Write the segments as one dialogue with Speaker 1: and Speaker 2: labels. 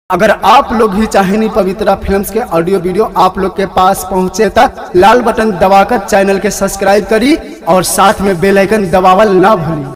Speaker 1: अगर आप लोग भी चाहेनी पवित्रा फिल्म्स के ऑडियो वीडियो आप लोग के पास पहुंचे तक लाल बटन दबाकर चैनल के सब्सक्राइब करी और साथ में बेल आइकन दबावल ना भूली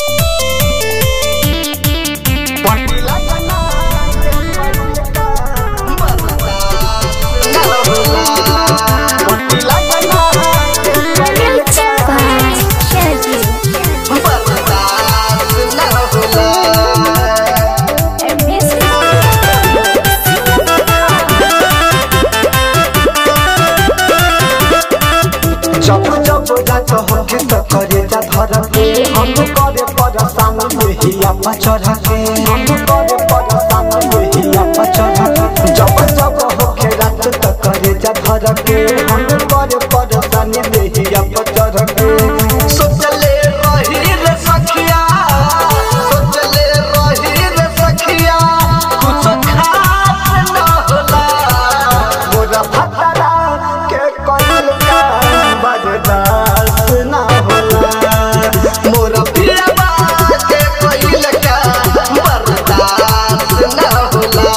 Speaker 2: जब जब जात होके त करे जा धर के हम करे परेशान हिया पचर के हम करे परेशान हिया पचर के जब जब होके रात त करे जा धर के हम करे परेशान हिया पचर के सोचले रही रे सखिया सोचले रही रे सखिया कुछ खास न होला मोरा भतरा के कइल का बर्दाश्त ना होला मोरा पियबा के कइल का बर्दाश्त ना होला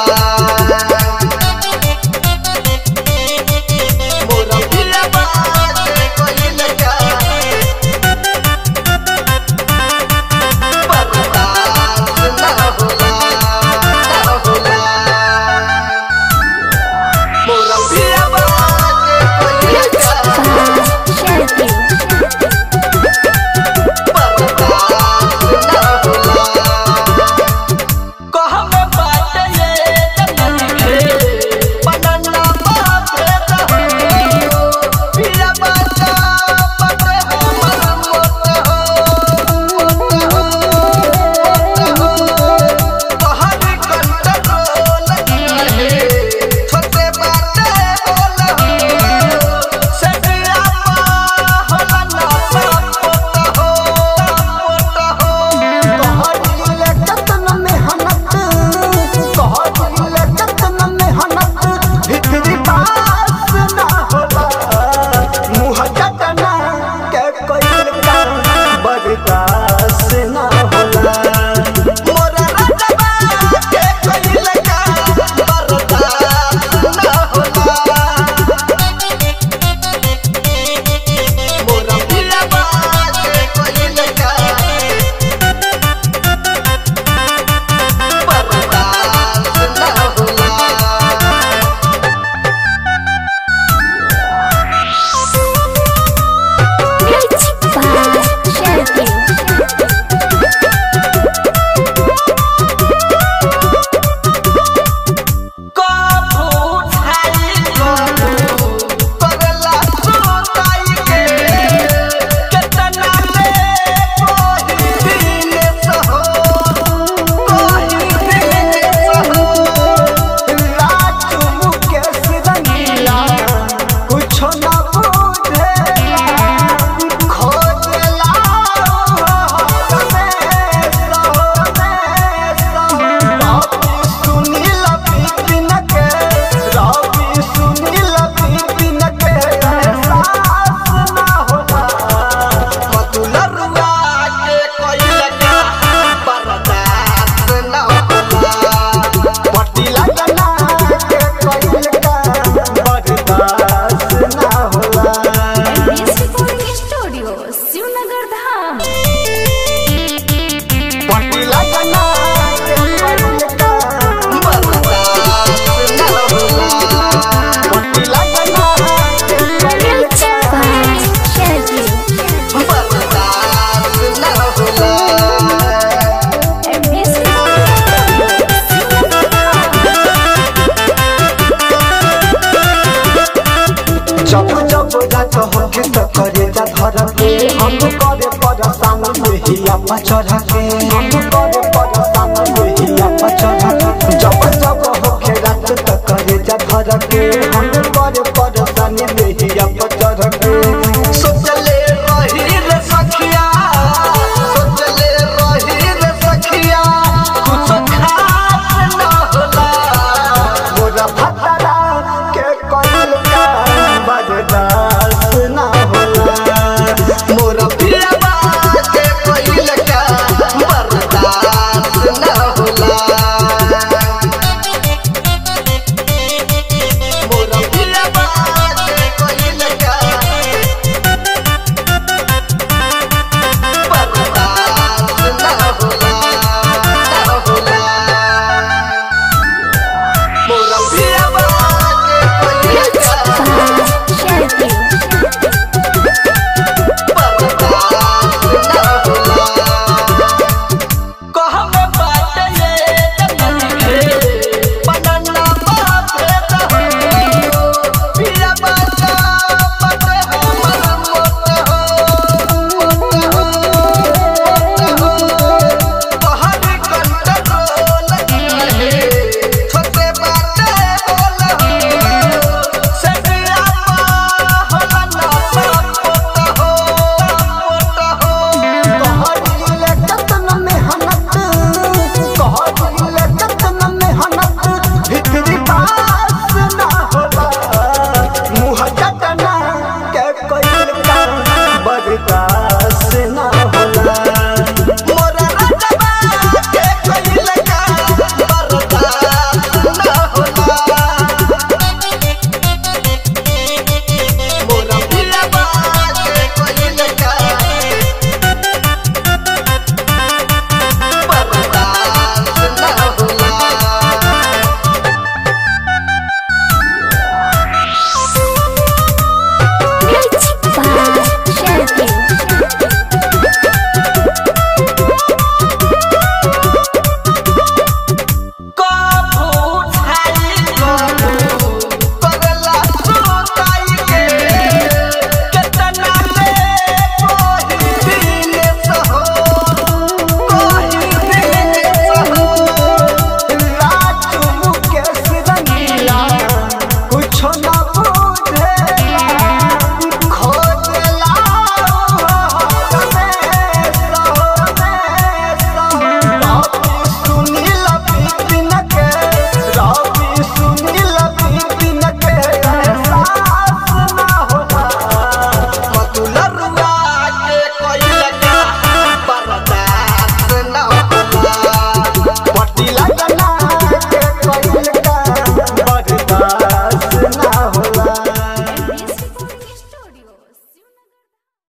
Speaker 2: मोरा पियबा के कइल का बर्दाश्त ना होला ना होला मोरा पियबा के कइल का बर्दाश्त ना होला मोरा राजबा के कइल का बर्दाश्त ना होला मोरा पिलबा के कइल का बर्दाश्त ना होला कुछो ना बुझेला खोजला रवि सुनील बिपिन के रवि सुनील बिपिन के एहसास ना होला मतुलरुआ के कइल का बर्दाश्त ना होला पट्टी लगना के कइल का बर्दाश्त ना होला
Speaker 3: स्टूडियो शिवनगर धाम
Speaker 2: पट्टी लगना के कइल का बर्दाश्त ना होला पट्टी लगना के कइल का बर्दाश्त ना होला जब जब जात होके त करे जा धर के हम करे परेशान हिया पचर